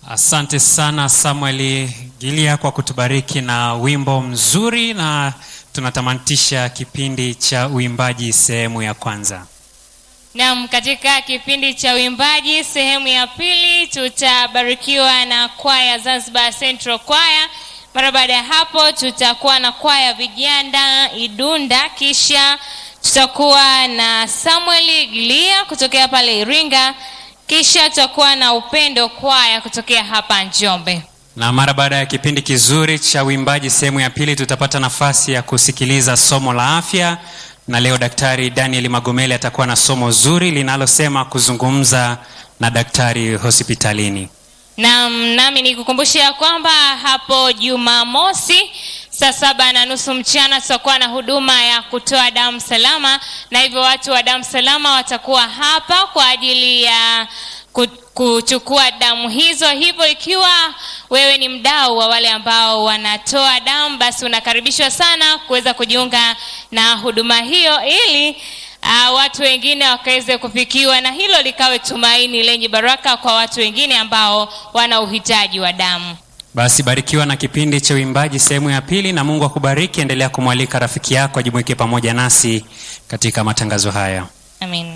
Asante sana Samuel Gilia kwa kutubariki na wimbo mzuri, na tunatamatisha kipindi cha uimbaji sehemu ya kwanza. Naam, katika kipindi cha uimbaji sehemu ya pili tutabarikiwa na kwaya Zanzibar Central Choir. Mara baada ya hapo tutakuwa na kwaya vijana Idunda, kisha tutakuwa na Samuel Gilia kutokea pale Iringa, kisha tutakuwa na Upendo kwaya kutokea hapa Njombe. Na mara baada ya kipindi kizuri cha uimbaji sehemu ya pili tutapata nafasi ya kusikiliza somo la afya, na leo Daktari Daniel Magomele atakuwa na somo zuri linalosema kuzungumza na daktari hospitalini. Naam, nami nikukumbusha ya kwamba hapo Jumamosi saa saba na nusu mchana tutakuwa na huduma ya kutoa damu salama, na hivyo watu wa damu salama watakuwa hapa kwa ajili ya ku- kuchukua damu hizo. Hivyo ikiwa wewe ni mdau wa wale ambao wanatoa damu, basi unakaribishwa sana kuweza kujiunga na huduma hiyo ili uh, watu wengine wakaweze kufikiwa na hilo likawe tumaini lenye baraka kwa watu wengine ambao wana uhitaji wa damu. Basi barikiwa na kipindi cha uimbaji sehemu ya pili, na Mungu akubariki. Endelea kumwalika rafiki yako ajumuike pamoja nasi katika matangazo haya. Amen.